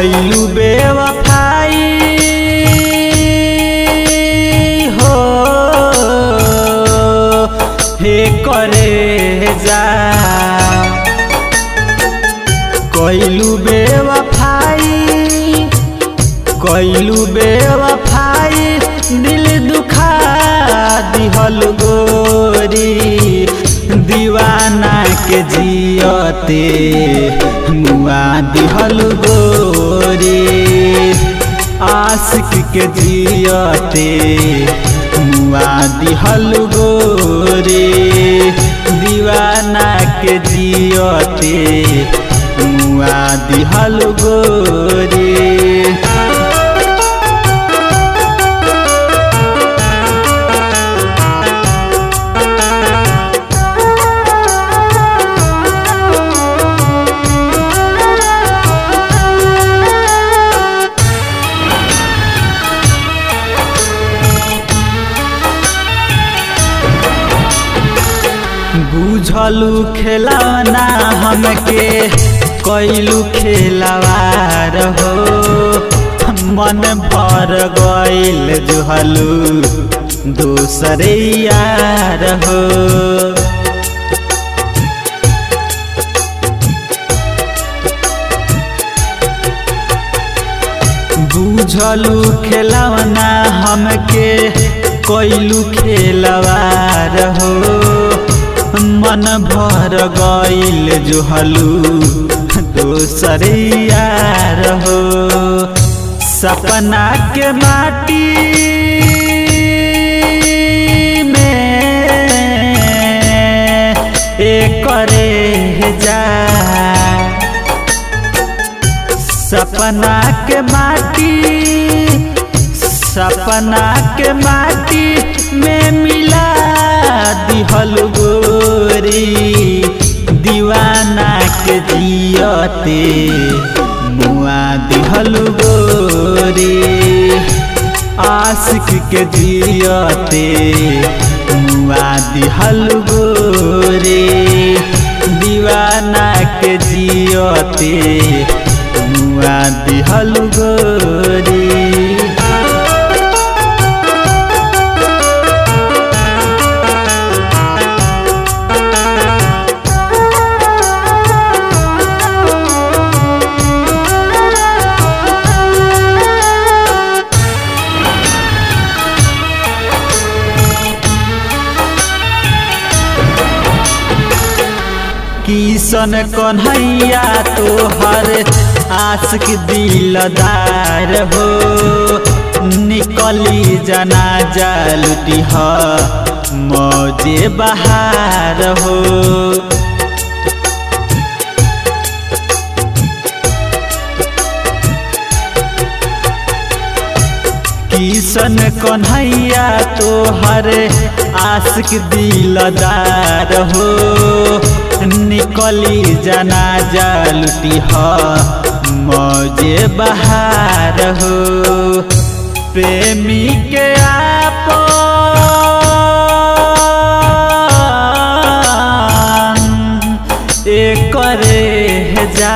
कैलू बेवफाई हो हे करे जा कैलू बेवफाई कैलू बेवफाई दिल दुखा दिहल गोरी दीवाना के जियते मुआ दिहल गोरी आशिक के जियते मुआ दिहल गोरी दीवाना के जियते मुआ दिहल गोरी बुझलू खेलना हमके कैलू खेलवार हो मन भर गईल जुहलू दूसरे यार हो बुझलू खेलवना हमके कैलू खेलवार हो मन भर गईल जुहलू दोसर यार हो सपना के माटी में एक करे जा सपना के माटी सपना के माटी में मिला दिहल गोरी दीवाना के जियते मुआ दिहल गोरी आशिक के जियते मुआ दिहल गोरी दीवाना के जियते मुआ दिहल गोरी किसन कन्हैया तोहर आशिक दिलदार हो निकली जनाजा लुटी ह मौजे बहार हो किसन कन्हैया तोहर आशिक दिलदार हो निकली जनाजा लुटी ह मौजे बहार हो प्रेमी के आप एक जा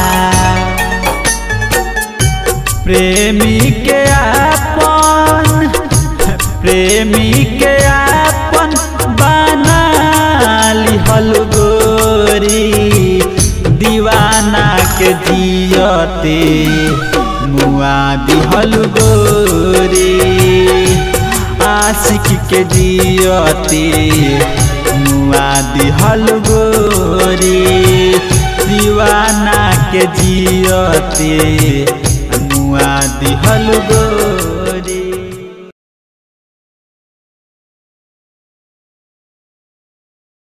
प्रेमी के आपन प्रेमी के आपन बना लिहल गोरी दीवाना के जियते मुआ दिहल गोरी आशिक के जियते मुआ दिहल गोरी दीवाना के जियते मुआ दिहल गोरी